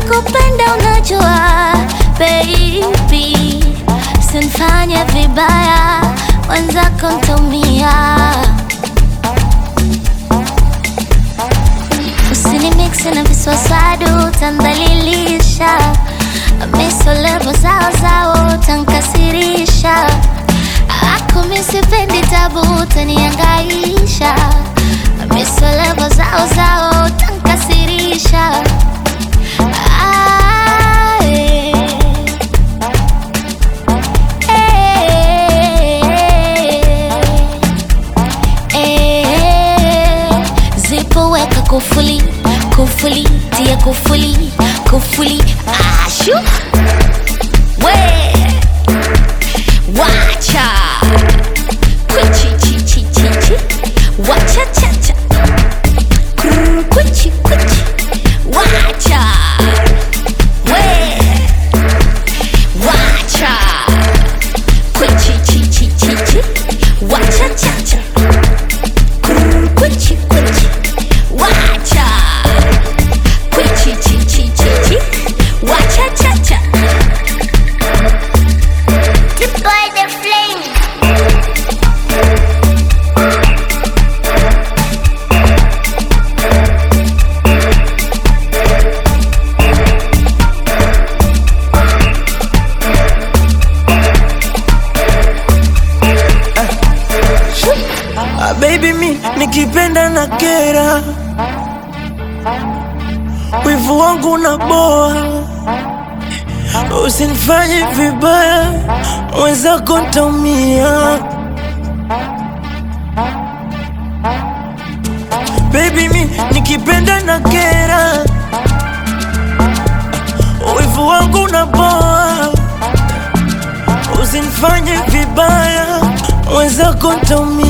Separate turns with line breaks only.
nakupenda unajua baby, sinfanye vibaya wenzako ntaumia. Usinimiksi na viswaswadu tandhalilisha, misolevo zao zao tankasirisha, ako misipendi tabu taniangaisha, misolevo zao zao tankasirisha. Ah, eh. Eh, zipo weka kufuli kufuli tia kufuli kufuli ashu we wacha kwichi chi chi chi chi wacha cha cha Krr, kwichi kwichi wacha we wacha kwichi chi chi chi chi wacha cha cha Krr, kwichi kwichi wacha kwichi chi chi chi chi wacha cha cha Deploy the flame
Ah, baby mi nikipenda na kera, wivu wangu na boa, usinifanye vibaya, mwenzako ntaumia. Baby mi nikipenda na kera, wivu wangu na boa, usinifanye vibaya, mwenzako ntaumia.